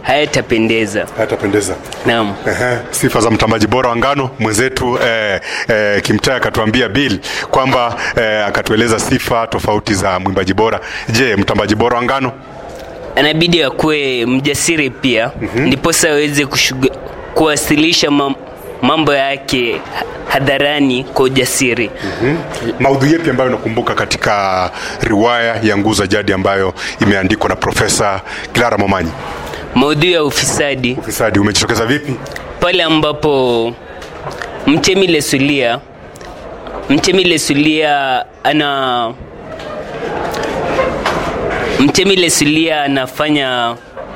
hayatapendeza. Hayatapendeza. Naam. Ehe, sifa za mtambaji bora wa ngano mwenzetu eh, eh, Kimtai akatuambia Bill kwamba eh, akatueleza sifa tofauti za mwimbaji bora. Je, mtambaji bora wa ngano? Anabidi akuwe mjasiri pia ndiposa aweze kushuga- kuwasilisha mam- mambo yake hadharani kwa ujasiri. Maudhui yepi ambayo unakumbuka katika riwaya ya Nguu za Jadi ambayo imeandikwa na Profesa Clara Momanyi? Maudhui ya ufisadi Ufisadi umejitokeza vipi? pale ambapo Mtemi Lesulia Mtemi Lesulia ana Mtemi Lesulia anafanya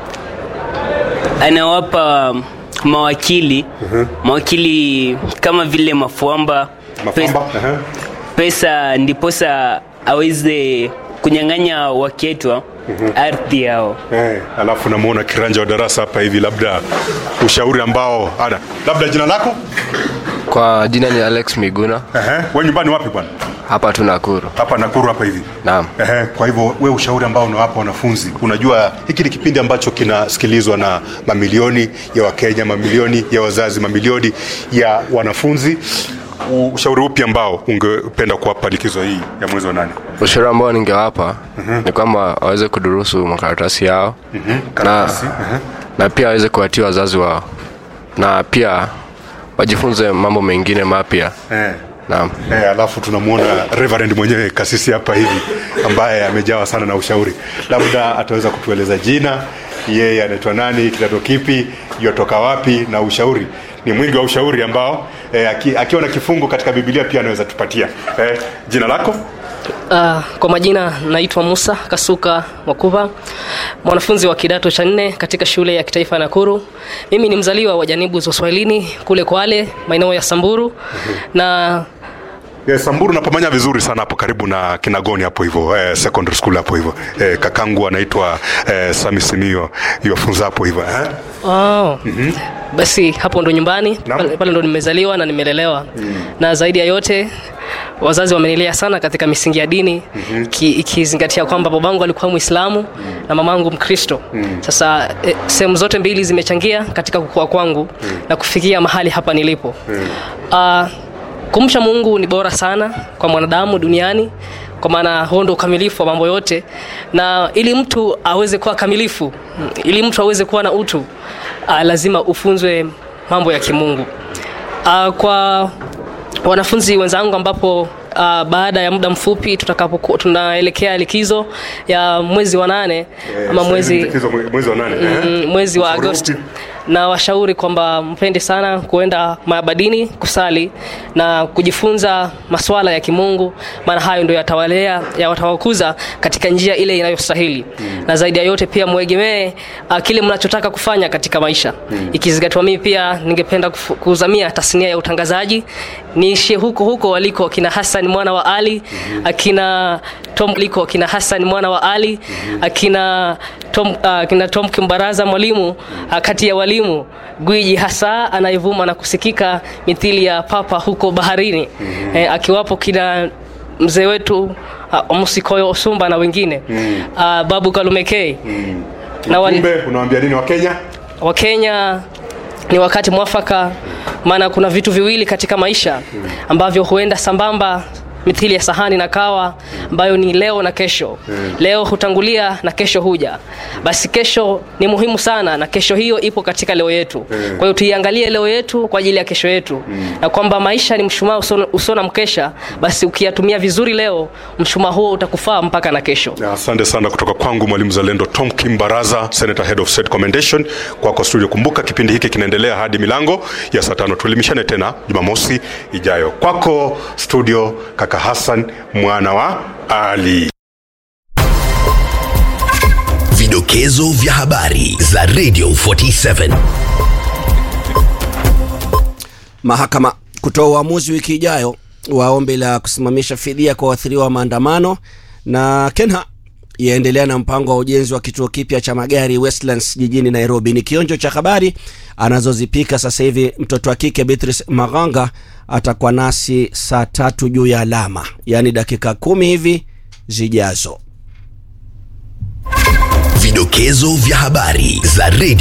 anawapa mawakili mawakili kama vile Mafuamba Mafamba? Ehe. pesa ndiposa aweze kunyang'anya waketwa ardhi yao. Eh, alafu namuona kiranja wa darasa hapa hivi, labda ushauri ambao ana labda jina lako Kwa jina ni Alex Miguna, Ehe, we nyumbani wapi bwana? hapa tu Nakuru. Hapa Nakuru hapa hivi. Naam. Ehe, kwa hivyo we ushauri ambao unawapa wanafunzi, unajua hiki ni kipindi ambacho kinasikilizwa na mamilioni ya Wakenya, mamilioni ya wazazi, mamilioni ya wanafunzi. U- Ushauri upi ambao ungependa kuwapa likizo hii ya mwezi wa nane? Ushauri ambao ningewapa ni kwamba waweze kudurusu makaratasi yao na, Karatasi, ehe. na pia waweze kuwatii wazazi wao na pia wajifunze mambo mengine mapya. Eh. Naam. Eh, alafu tunamwona Reverend mwenyewe kasisi hapa hivi ambaye amejawa sana na ushauri, labda ataweza kutueleza jina, yeye anaitwa nani, kidato kipi, yotoka wapi, na ushauri. Ni mwingi wa ushauri ambao eh, aki, akiwa na kifungu katika Biblia pia anaweza tupatia. Eh, jina lako? Uh, kwa majina naitwa Musa Kasuka Makuva, mwanafunzi wa kidato cha nne katika shule ya kitaifa ya Nakuru. Mimi ni mzaliwa wa janibu za Uswahilini kule Kwale, maeneo ya Samburu na Yes, Samburu napamanya vizuri sana hapo karibu na Kinagoni hapo hivyo eh, secondary school hapo hivyo eh, kakangu anaitwa eh, Sami Simio yuwafunza hapo hivyo eh? oh, basi hapo ndo nyumbani Naam. pale, pale ndo nimezaliwa na nimelelewa na zaidi ya yote wazazi wamenilea sana katika misingi ya dini ki- ikizingatia kwamba babangu alikuwa Muislamu na mamangu Mkristo. Sasa eh, sehemu zote mbili zimechangia katika kukua kwangu na kufikia mahali hapa nilipo. Ah, kumcha Mungu ni bora sana kwa mwanadamu duniani kwa maana huo ndo ukamilifu wa mambo yote, na ili mtu aweze kuwa kamilifu, ili mtu aweze kuwa na utu, ah, lazima ufunzwe mambo ya kimungu. Ah, kwa wanafunzi wenzangu ambapo Uh, baada ya muda mfupi tutakapokuwa tunaelekea likizo ya mwezi wa nane ama mwezi Likizo mwe- mwezi wa nane eh? mm, mwezi wa Ushauri Agosti upi? na washauri kwamba mpende sana kuenda maabadini kusali na kujifunza masuala ya kimungu, maana hayo ndio yatawalea yatawakuza katika njia ile inayostahili na zaidi ya yote pia mwegemee uh, kile mnachotaka kufanya katika maisha ikizingatiwa, mimi pia ningependa kufu- kuzamia tasnia ya utangazaji, niishie huko huko waliko akina Hassan mwana wa Ali, akina Tom liko akina Hassan mwana wa Ali, akina Tom, uh, akina Tom Kimbaraza mwalimu uh, kati ya walimu gwiji hasa anayevuma na kusikika mithili ya papa huko baharini eh, akiwapo kina mzee wetu uh, Musikoyo Osumba na wengine uh, Babu Kalumekei na wali, Kumbe unawaambia nini Wakenya? Wakenya ni wakati mwafaka, maana kuna vitu viwili katika maisha ambavyo huenda sambamba mithili ya sahani na kawa ambayo ni leo na kesho. Leo hutangulia na kesho huja. Basi kesho ni muhimu sana, na kesho hiyo ipo katika leo yetu. Kwa hiyo tuiangalie leo yetu kwa ajili ya kesho yetu, na kwamba maisha ni mshumaa usio- usio na mkesha. Basi ukiyatumia vizuri leo, mshumaa huo utakufaa mpaka na kesho. Na Asante sana kutoka kwangu mwalimu zalendo Tom Kimbaraza, Senator Head of State Commendation kwako studio. Kumbuka kipindi hiki kinaendelea hadi milango ya saa tano. Tuelimishane tena Jumamosi ijayo. Kwako studio, kaka Hassan mwana wa Ali. Vidokezo vya habari za Radio 47. Mahakama kutoa uamuzi wiki ijayo wa ombi la kusimamisha fidia kwa waathiriwa wa maandamano, na Kenha yaendelea na mpango wa ujenzi wa kituo kipya cha magari Westlands jijini Nairobi. Ni kionjo cha habari anazozipika sasa hivi. Mtoto wa kike Beatrice Maganga atakuwa nasi saa tatu juu ya alama, yaani dakika kumi hivi zijazo. Vidokezo vya habari za Radio